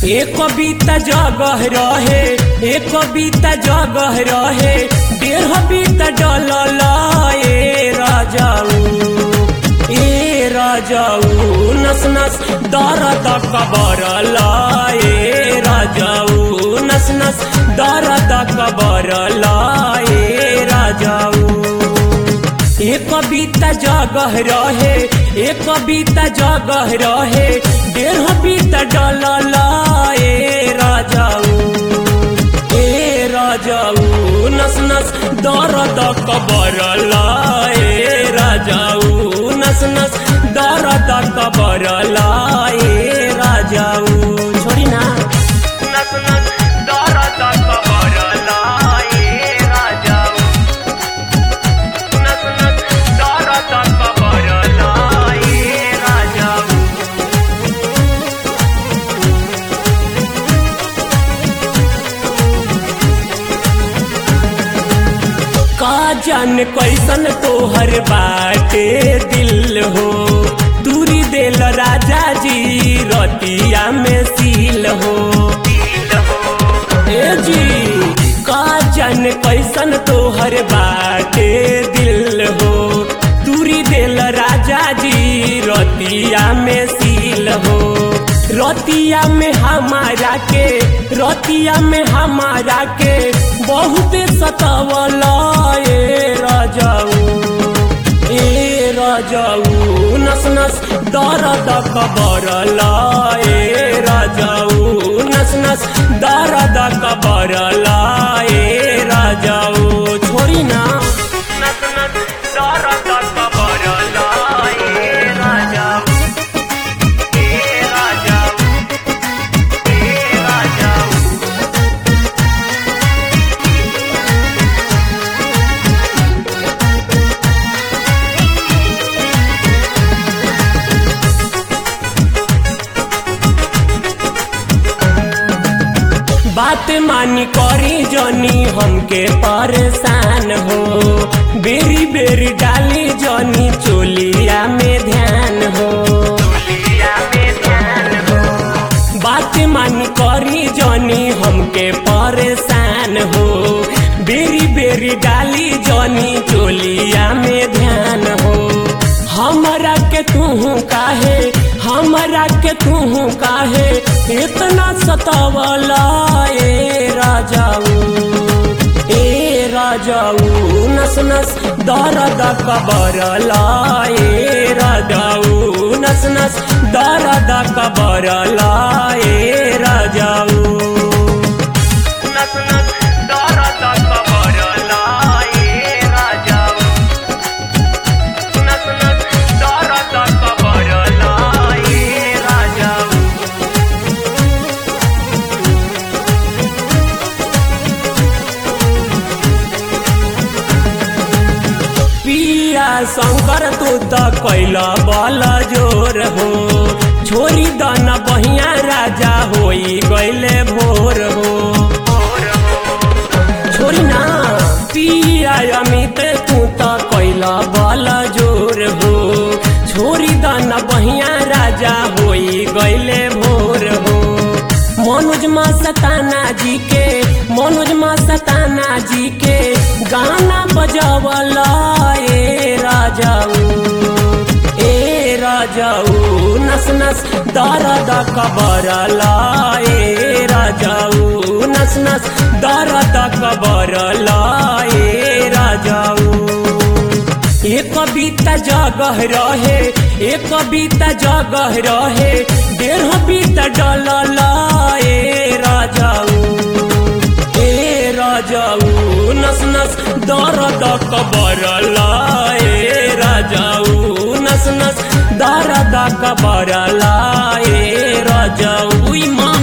एक कविता जगह रहे एक कविता जगह रहे डेढ़ बीता डलल ए राजाऊ ए राजाऊ नस नस दर्द कबरल ए राजाऊ नस नस दर्द कबरल ए राजाऊ एक कविता जगह रहे एक कविता जगह रहे डेढ़ बीता डलल ए राजाऊ ए राजाऊ नस नस दर्द कबरल ए राजाऊ नस नस दर्द कबरल ए राजाऊ छोड़ी ना नस नस दर्द कबरल ए राजाऊ नस नस दर्द कबरल ए राजाऊ का जान कैसन तोहर बाटे दिल हो दूरी दिल राजा जी रतिया में सील हो ए जी का जान कैसन तोहर बाटे दिल हो दूरी दिल राजा जी रतिया में सील हो रतिया में हमारा के रतिया में हमारा के बहुत सतावल ए राजाऊ ए राजाऊ नस नस दर्द कबरल ए राजाऊ नस नस दर्द कबरल ए राजाऊ छोड़ी ना नस नस दर्द कबरल ए राजाऊ ए राजाऊ ए राजाऊ बात मानी करी जनी हमके परेशान हो बेरी बेरी डाली जनी चोलिया में ध्यान हो बात मानी करी जनी हमके परेशान हो बेरी बेरी डाली जनी चोलिया में ध्यान हो हमरा के तू काहे हमरा के तू काहे इतना सतावला ए राजाऊ ए राजाऊ नस नस दर्द कबरला ए राजाऊ नस नस दर्द कबरला ए राजाऊ नस नस दर्द कबरला ए राजाऊ नस नस दर्द कबरला ए राजाऊ पिया शंकर तू त कैला बल जोर हो छोरी दन बहिया राजा होई गैले भोर हो छोरी ना पिया अमित तू त कैला बल जोर हो छोरी दन बहिया राजा होई गैले भोर हो मनोज मा सताना जी के मनोज मा सताना जी के गाना बजावला ए राजाऊ ए राजाऊ नस नस दर्द कबरला ए राजाऊ नस नस दर्द कबरला ए राजाऊ एक कविता जगह रहे एक कविता जगह रहे डेढ़ बीता डलल ए राजाऊ ए राजाऊ नस नस दर्द कबरल ए राजाऊ नस नस दर्द कबरल ए राजाऊ ई माँ